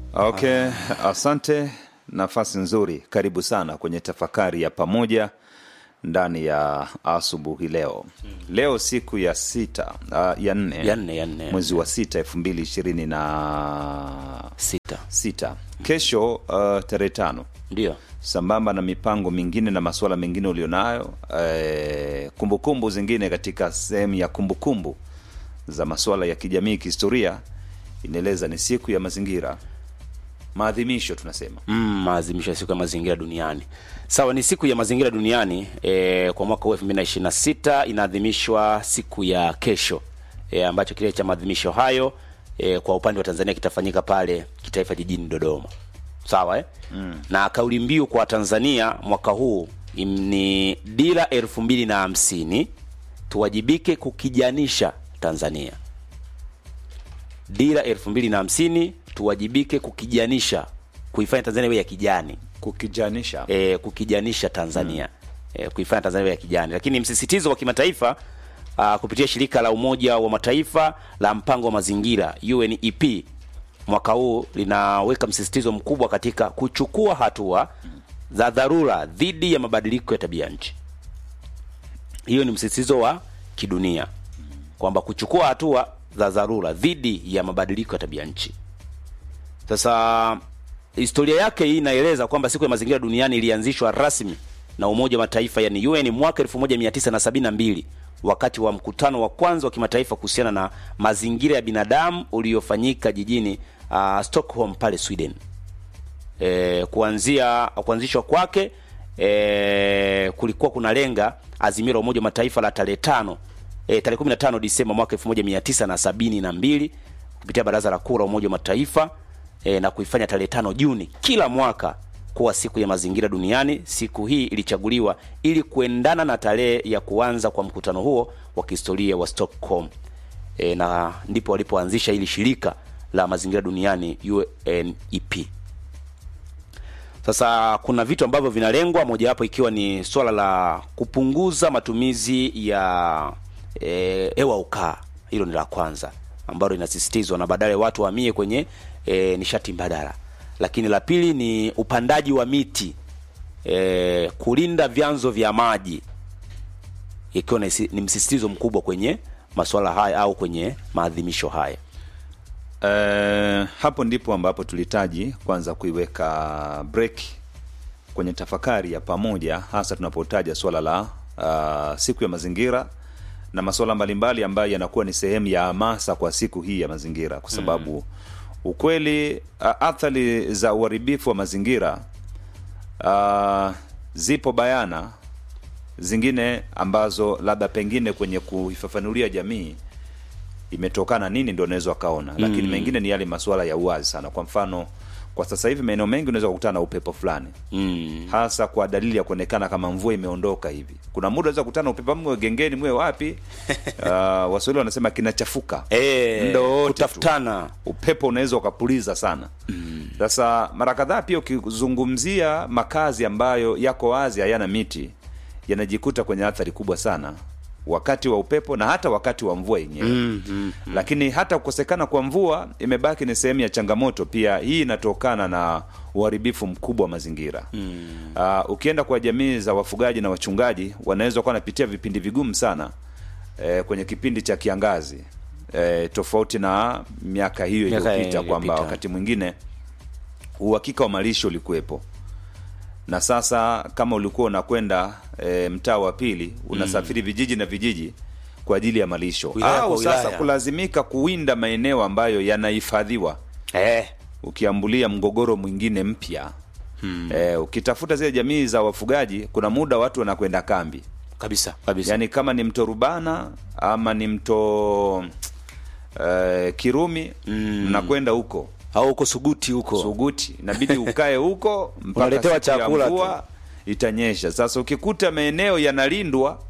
Okay, asante. Nafasi nzuri, karibu sana kwenye tafakari ya pamoja ndani ya asubuhi leo. Leo siku ya sita uh, ya nne ya nne ya nne mwezi wa sita elfu mbili ishirini na sita sita. Kesho uh, tarehe tano ndio sambamba na mipango mingine na masuala mengine ulionayo, eh, kumbukumbu zingine katika sehemu ya kumbukumbu za masuala ya kijamii kihistoria, inaeleza ni siku ya mazingira, maadhimisho tunasema mm, maadhimisho ya siku ya mazingira duniani. Sawa, ni siku ya mazingira duniani e, kwa mwaka huu 2026 inaadhimishwa siku ya kesho e, ambacho kile cha maadhimisho hayo e, kwa upande wa Tanzania kitafanyika pale kitaifa jijini Dodoma. Sawa eh? mm. na kauli mbiu kwa Tanzania mwaka huu im- ni dira elfu mbili na hamsini tuwajibike kukijanisha Tanzania. Dira elfu mbili na hamsini tuwajibike kukijanisha, kuifanya Tanzania iwe ya kijani kukijanisha e, kukijanisha Tanzania e, kuifanya Tanzania iwe ya kijani. Lakini msisitizo wa kimataifa a, kupitia shirika la Umoja wa Mataifa la mpango wa mazingira UNEP mwaka huu linaweka msisitizo mkubwa katika kuchukua hatua za dharura dhidi ya mabadiliko ya tabia nchi. Hiyo ni msisitizo wa kidunia kwamba kuchukua hatua za dharura dhidi ya mabadiliko ya tabia nchi. Sasa historia yake hii inaeleza kwamba siku ya mazingira duniani ilianzishwa rasmi na Umoja wa Mataifa yani UN mwaka 1972 wakati wa mkutano wa kwanza wa kimataifa kuhusiana na mazingira ya binadamu uliofanyika jijini uh, Stockholm pale Sweden. E, kuanzia kuanzishwa kwake e, kulikuwa kuna lenga azimio la Umoja wa Mataifa la tarehe tano e, tarehe 15 Disemba mwaka 1972 kupitia Baraza la Kuu la Umoja wa Mataifa e, na kuifanya tarehe tano Juni kila mwaka kuwa siku ya mazingira duniani. Siku hii ilichaguliwa ili kuendana na tarehe ya kuanza kwa mkutano huo wa kihistoria wa Stockholm e, na ndipo walipoanzisha hili shirika la mazingira duniani UNEP. Sasa kuna vitu ambavyo vinalengwa, mojawapo ikiwa ni swala la kupunguza matumizi ya e, hewa ukaa. Hilo ni la kwanza ambalo linasisitizwa na badala watu wahamie kwenye e, nishati mbadala. Lakini la pili ni upandaji wa miti e, kulinda vyanzo vya maji, ikiwa ni, ni msisitizo mkubwa kwenye masuala haya au kwenye maadhimisho haya. Eh, hapo ndipo ambapo tulihitaji kwanza kuiweka break kwenye tafakari ya pamoja, hasa tunapotaja swala la uh, siku ya mazingira na masuala mbalimbali ambayo yanakuwa ni sehemu ya hamasa kwa siku hii ya mazingira, kwa sababu ukweli uh, athari za uharibifu wa mazingira uh, zipo bayana, zingine ambazo labda pengine kwenye kuifafanulia jamii imetokana nini ndio unaweza ukaona, lakini mengine ni yale masuala ya uwazi sana. Kwa mfano, kwa sasa hivi maeneo mengi unaweza kukutana na upepo fulani Mm. hasa kwa dalili ya kuonekana kama mvua imeondoka hivi. Kuna muda unaweza kukutana na upepo mwe gengeni mwe wapi, uh, Waswahili wanasema kinachafuka E, Muda wowote tu. kutafutana upepo unaweza ukapuliza sana. Sasa mara kadhaa pia ukizungumzia makazi ambayo yako wazi hayana miti, yanajikuta kwenye athari kubwa sana wakati wa upepo na hata wakati wa mvua yenyewe mm, mm. lakini hata kukosekana kwa mvua imebaki ni sehemu ya changamoto pia. Hii inatokana na uharibifu mkubwa wa mazingira mm. Uh, ukienda kwa jamii za wafugaji na wachungaji wanaweza kuwa wanapitia vipindi vigumu sana eh, kwenye kipindi cha kiangazi eh, tofauti na miaka hiyo Miaka iliyopita kwamba iliyopita. wakati mwingine uhakika wa malisho ulikuwepo na sasa kama ulikuwa unakwenda e, mtaa wa pili unasafiri vijiji na vijiji kwa ajili ya malisho Wilaya au kwa wilaya. sasa kulazimika kuwinda maeneo ambayo yanahifadhiwa Eh, ukiambulia mgogoro mwingine mpya hmm. e, ukitafuta zile jamii za wafugaji kuna muda watu wanakwenda kambi kabisa kabisa yaani kama ni mto rubana ama ni mto e, kirumi mnakwenda huko au huko Suguti huko Suguti inabidi ukae huko mpaka Unaletewa siku ya chakula tu. mvua itanyesha. Sasa ukikuta maeneo yanalindwa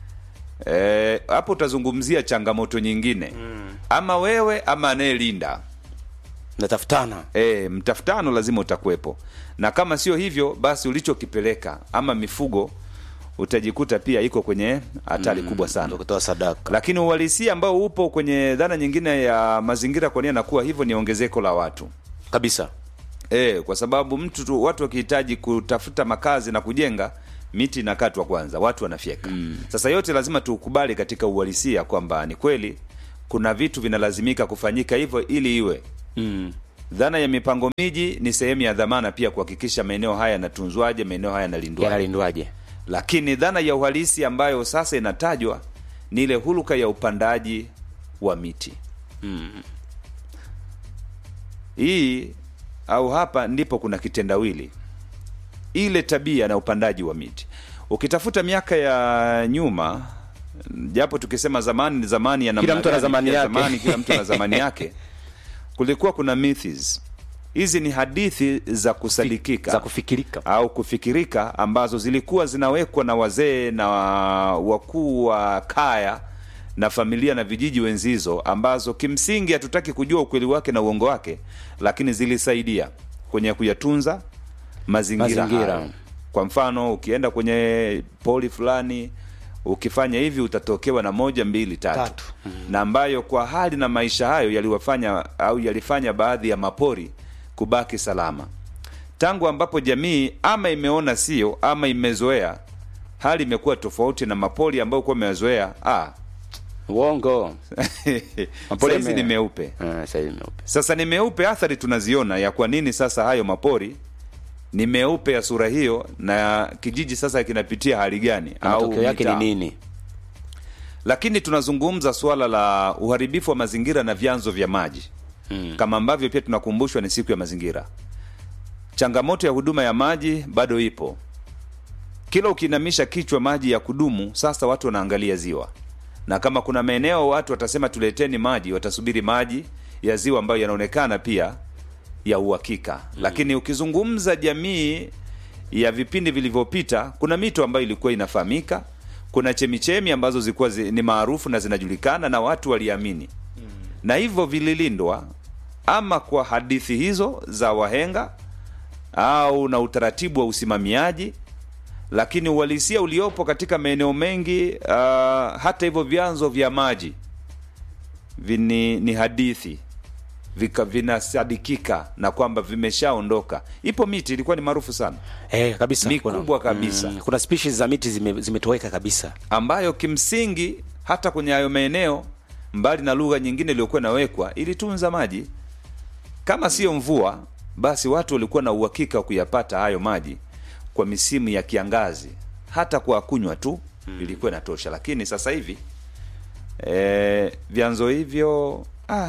eh, hapo utazungumzia changamoto nyingine ama wewe ama anayelinda natafutana e, mtafutano lazima utakuwepo, na kama sio hivyo, basi ulichokipeleka ama mifugo utajikuta pia iko kwenye hatari kubwa sana. ndio kutoa sadaka Lakini uhalisia ambao upo kwenye dhana nyingine ya mazingira, kwa nini anakuwa hivyo, ni ongezeko la watu kabisa e, kwa sababu mtu tu, watu wakihitaji kutafuta makazi na kujenga miti inakatwa kwanza, watu wanafyeka mm. Sasa yote lazima tukubali katika uhalisia kwamba ni kweli kuna vitu vinalazimika kufanyika hivyo ili iwe mm. dhana ya mipango miji ni sehemu ya dhamana pia kuhakikisha maeneo haya yanatunzwaje, maeneo haya yanalindwaje yanalindwaje lakini dhana ya uhalisi ambayo sasa inatajwa ni ile huluka ya upandaji wa miti mm. hii au hapa ndipo kuna kitendawili ile tabia na upandaji wa miti ukitafuta miaka ya nyuma japo tukisema zamani ni zamani ya namna Kila mtu ana gani, zamani pia yake. zamani kila mtu ana zamani yake kulikuwa kuna myths hizi ni hadithi za kusadikika za kufikirika au kufikirika ambazo zilikuwa zinawekwa na wazee na wakuu wa kaya na familia na vijiji wenzizo ambazo kimsingi hatutaki kujua ukweli wake na uongo wake lakini zilisaidia kwenye kuyatunza mazingira, Mazingira. hayo. kwa mfano ukienda kwenye poli fulani ukifanya hivi utatokewa na moja mbili tatu, Tatu. na ambayo kwa hali na maisha hayo yaliwafanya au yalifanya baadhi ya mapori kubaki salama tangu ambapo jamii ama imeona sio ama imezoea hali imekuwa tofauti na mapori ambayo kuwa imezoea ah, uongo Mapori saizi yame- ni meupe Ah, sasa hivi meupe sasa ni meupe athari tunaziona ya kwa nini sasa hayo mapori ni meupe ya sura hiyo na kijiji sasa kinapitia hali gani Na matokeo yake ni mitaa. nini lakini tunazungumza suala la uharibifu wa mazingira na vyanzo vya maji mm. kama ambavyo pia tunakumbushwa ni siku ya mazingira changamoto ya huduma ya maji bado ipo kila ukiinamisha kichwa maji ya kudumu sasa watu wanaangalia ziwa na kama kuna maeneo watu watasema tuleteni maji watasubiri maji ya ziwa ambayo yanaonekana pia ya uhakika mm. lakini ukizungumza jamii ya vipindi vilivyopita kuna mito ambayo ilikuwa inafahamika kuna chemichemi ambazo zilikuwa zi, ni maarufu na zinajulikana na watu waliamini mm. na hivyo vililindwa ama kwa hadithi hizo za wahenga au na utaratibu wa usimamiaji lakini uhalisia uliopo katika maeneo mengi uh, hata hivyo vyanzo vya maji vini, ni hadithi vika vinasadikika na kwamba vimeshaondoka ipo miti ilikuwa ni maarufu sana eh, kabisa Mikubwa kabisa. mm, kuna species za miti zime- zimetoweka kabisa ambayo kimsingi hata kwenye hayo maeneo mbali na lugha nyingine iliyokuwa inawekwa ilitunza maji kama sio mvua basi watu walikuwa na uhakika wa kuyapata hayo maji kwa misimu ya kiangazi hata kwa kunywa tu ilikuwa inatosha lakini sasa hivi e, vyanzo hivyo ah,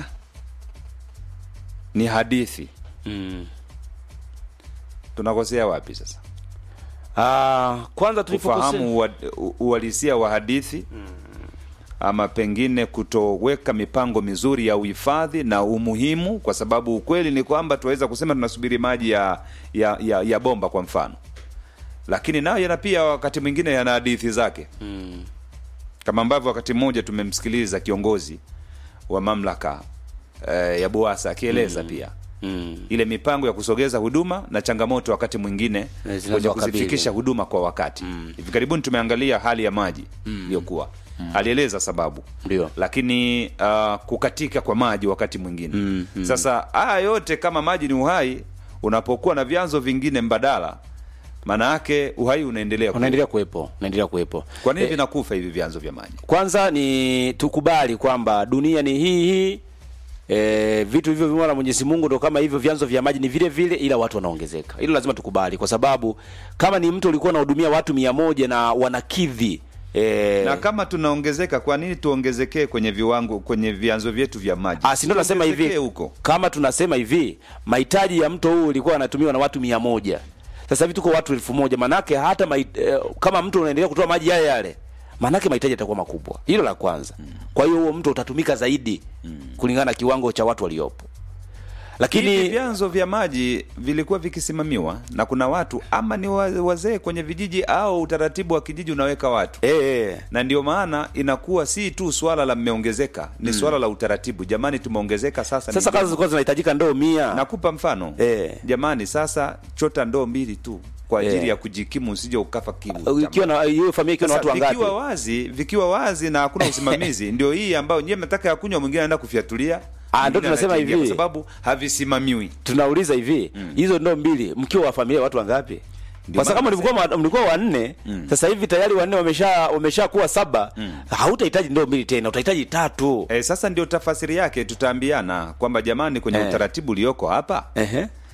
ni hadithi mm. tunakosea wapi sasa ah, kwanza tulipokosea kufahamu ua- u- uhalisia wa hadithi ama pengine kutoweka mipango mizuri ya uhifadhi na umuhimu kwa sababu ukweli ni kwamba tunaweza kusema tunasubiri maji ya, ya, ya, ya bomba kwa mfano lakini nayo yana pia wakati mwingine yana hadithi zake mm. kama ambavyo wakati mmoja tumemsikiliza kiongozi wa mamlaka eh, ya buasa akieleza pia Mm. ile mipango ya kusogeza huduma na changamoto wakati mwingine Eh, kwenye zinazowakabili. kuzifikisha huduma kwa wakati hivi karibuni tumeangalia hali ya maji iliyokuwa alieleza sababu Ndio. lakini uh, kukatika kwa maji wakati mwingine Mm, mm. sasa haya yote kama maji ni uhai unapokuwa na vyanzo vingine mbadala maana yake uhai unaendelea kuwa. unaendelea kuwepo unaendelea kuwepo kwa nini Eh, vinakufa hivi vyanzo vya maji kwanza ni tukubali kwamba dunia ni hii hii e, vitu hivyo vimewa na Mwenyezi Mungu ndo kama hivyo vyanzo vya maji ni vile vile ila watu wanaongezeka hilo lazima tukubali kwa sababu kama ni mtu ulikuwa unahudumia watu mia moja na wanakidhi e, na kama tunaongezeka kwa nini tuongezekee kwenye viwango kwenye vyanzo vyetu vya maji Ah, si ndo nasema hivi Tuongezekee huko kama tunasema hivi mahitaji ya mto huu ulikuwa anatumiwa na watu mia moja sasa hivi tuko watu elfu moja manake hata mait, eh, kama mtu unaendelea kutoa maji yale yale manake mahitaji yatakuwa makubwa hilo la kwanza kwa hiyo huo mto utatumika zaidi kulingana na kiwango cha watu waliopo hivi lakini vyanzo vya maji vilikuwa vikisimamiwa na kuna watu ama ni wa- wazee kwenye vijiji au utaratibu wa kijiji unaweka watu eh, eh, na ndio maana inakuwa si tu swala la mmeongezeka ni swala la utaratibu jamani tumeongezeka sasa sasa ni kazi zilikuwa zinahitajika ndoo mia nakupa mfano Eh. jamani sasa chota ndoo mbili tu kwa ajili Eh. ya kujikimu usije ukafa kiu Uh, ikiwa na hiyo familia ikiwa na Sasa watu wangapi vikiwa wazi vikiwa wazi na hakuna usimamizi ndio hii ambayo nyewe mnataka ya kunywa mwingine anaenda kufyatulia Ah, ndo Mwingine tunasema anachangia hivi. kwa sababu havisimamiwi tunauliza hivi hizo ndoo mbili mkiwa wa familia watu wangapi Ndio kwa sababu maana mlikuwa ma- mlikuwa wanne sasa hivi tayari wanne wamesha wamesha kuwa saba hautahitaji ndoo mbili tena utahitaji tatu e, sasa ndio tafasiri yake tutaambiana kwamba jamani kwenye Eh. utaratibu ulioko hapa Ehe.